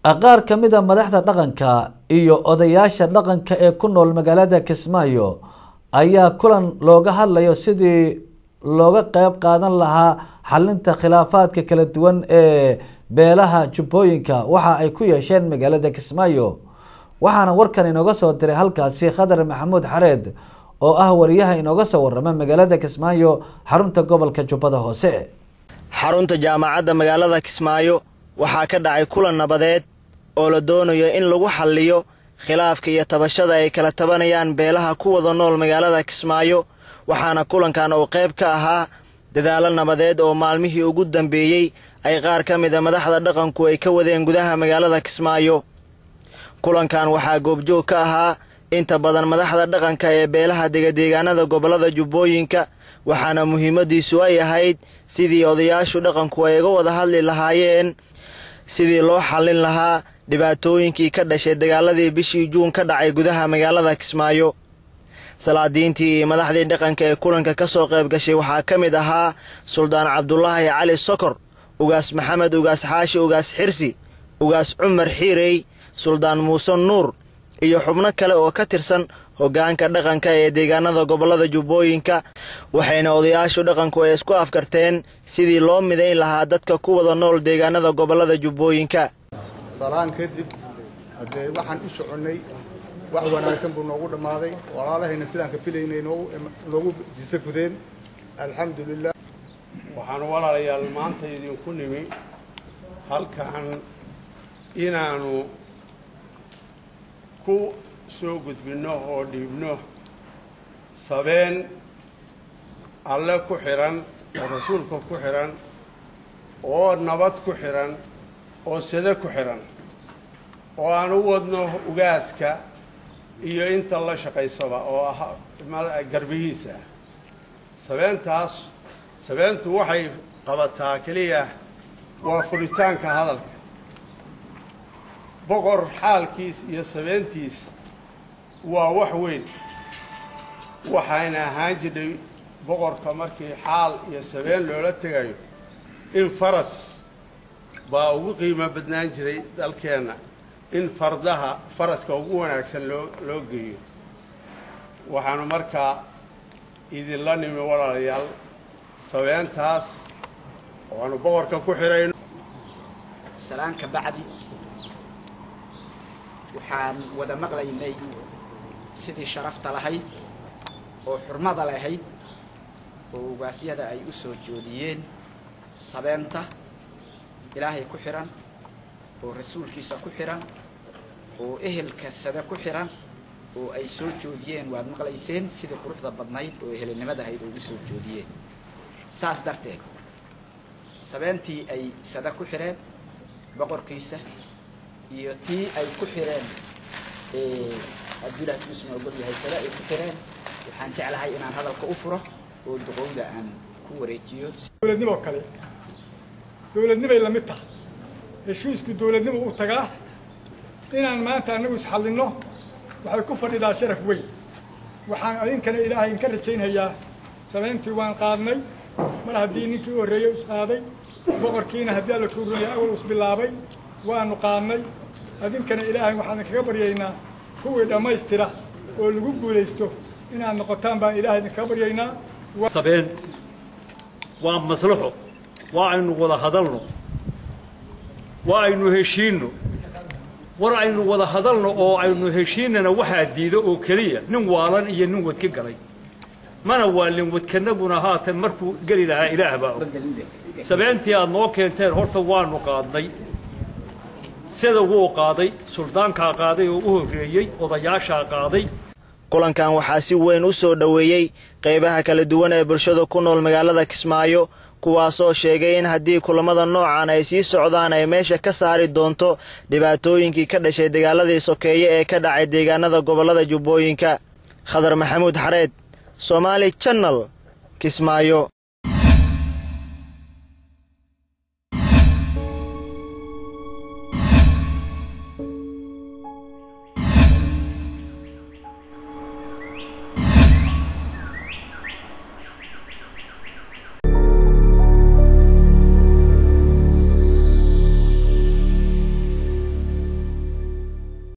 qaar ka mid a madaxda dhaqanka iyo odayaasha dhaqanka ee ku nool magaalada kismaayo ayaa kulan looga hadlayo sidii looga qeyb qaadan lahaa xalinta khilaafaadka kala duwan ee beelaha jubbooyinka waxa ay ku yeesheen magaalada kismaayo waxaana warkan inooga soo diray halkaasi khadar maxamuud xareed oo ah wariyaha inooga soo warama magaalada kismaayo xarunta gobolka jubbada hoose xarunta jaamacadda magaalada kismaayo waxaa ka dhacay kulan nabadeed oo la doonayo in lagu xalliyo khilaafka iyo tabashada ay kala tabanayaan beelaha ku wada nool magaalada kismaayo waxaana kulankan uu qayb ka ahaa dadaalo nabadeed oo maalmihii ugu dambeeyey ay qaar ka mid a madaxda dhaqanku ay ka wadeen gudaha magaalada kismaayo kulankan waxaa goobjoog ka ahaa inta badan madaxda dhaqanka ee beelaha degadeegaanada gobollada jubbooyinka waxaana muhiimadiisu ay ahayd sidii odayaashu dhaqanku ay uga wada hadli lahaayeen sidii loo xallin lahaa dhibaatooyinkii ka dhashay dagaaladii bishii juun ka dhacay gudaha magaalada kismaayo salaadiintii iyo madaxdii dhaqanka ee kulanka ka soo qayb gashay waxaa ka mid ahaa suldaan cabdulaahi cali sokor ugaas maxamed ugaas xaashi ugaas xirsi ugaas cumar xiirey suldaan muuse nuur iyo xubno kale oo ka tirsan hoggaanka dhaqanka ee deegaanada gobollada jubbooyinka waxayna odayaashu dhaqanku ay isku afkarteen sidii loo midayn lahaa dadka ku wada nool deegaanada gobollada jubbooyinka salaan kadib haddee waxaan u soconnay wax wanaagsan buu noogu dhammaaday walaalahayna sidaan ka filaynay noogu jiso gudeen alxamdulilah waxaan walaalayaal maanta idinku nimi halkan inaanu ku soo gudbinno oo dhiibno sabeen alle ku xidhan oo rasuulka ku xidhan oo nabad ku xidhan oo sade ku xidhan oo aan u wadno ugaaska iyo inta la shaqaysaba oo ah garbihiisa sabeentaas sabeentu waxay qabataa keliya waa furitaanka hadalka boqor xaalkiis iyo sabeentiis waa wax weyn waxayna ahaan jidhay boqorka markii xaal iyo sabeen loola tegayo in faras baa ugu qiimo badnaan jiray dalkeenna in fardaha faraska ugu wanaagsan loo loo geeyo waxaanu markaa idinla nimi walaalayaal sabeentaas waanu boqorka ku xidhayno salaan ka bacdi waxaan wada maqlaynay sidii sharafta lahayd oo xurmada lahayd oo ugaasyada ay u soo joodiyeen sabeenta ilaahay ku xidhan oo rasuulkiisa ku xidhan oo ehelka sade ku xidhan oo ay soo joodiyeen waad maqlayseen sidii quruxda badnayd oo ehelnimada ahayd ugu soo joodiyeen saas darteed sabeentii ay sade ku xidheen boqorkiisa iyo tii ay ku xidheen cabdullahi kuusma ogol yahay sade ay ku xidheen waxaan jeclahay inaan hadalka u furo oo duqowda aan ku wareejiyo dowladnimo kale dowladnimay la mid tahay heshiisku dowladnimo u tagaa inaan maanta annagu isxallinno waxay ku fadhidaa sharaf weyn waxaan idinkana ilaahay inka rajaynhayaa sabeyntii waan qaadnay mar haddii ninkii u horreeyey isqaaday boqorkiina haddii alla kuurunaya awal isbilaabay waanu qaadnay idinkana ilaahay waxaan idinkaga baryaynaa kuwii dhammaystira oo lagu guulaysto inaad noqotaan baan ilaahay idinkaga baryaynaa sabeen waa maslaxo waa aynu wada hadalno waa aynu heshiinno war aynu wada hadalno oo aynu heshiinana waxaa diido oo keliya nin waalan iyo nin wadka galay mana waalin wadkanaguna haatan markuu geli lahaa ilaah baa og sabeentii aad noo keenteen horta waanu qaadnay sida wuu qaaday suldaankaa qaaday oo u horreeyey odayaashaa qaaday kulankan waxaa si weyn u soo dhoweeyey qaybaha kala duwan ee bulshada ku nool magaalada kismaayo kuwaasoo sheegay in haddii kulamada noocan ay sii socdaan ay meesha ka saari doonto dhibaatooyinkii ka dhashay dagaaladii sokeeye ee ka dhacay deegaanada gobollada jubbooyinka khadar maxamuud xareed somaali jannal kismaayo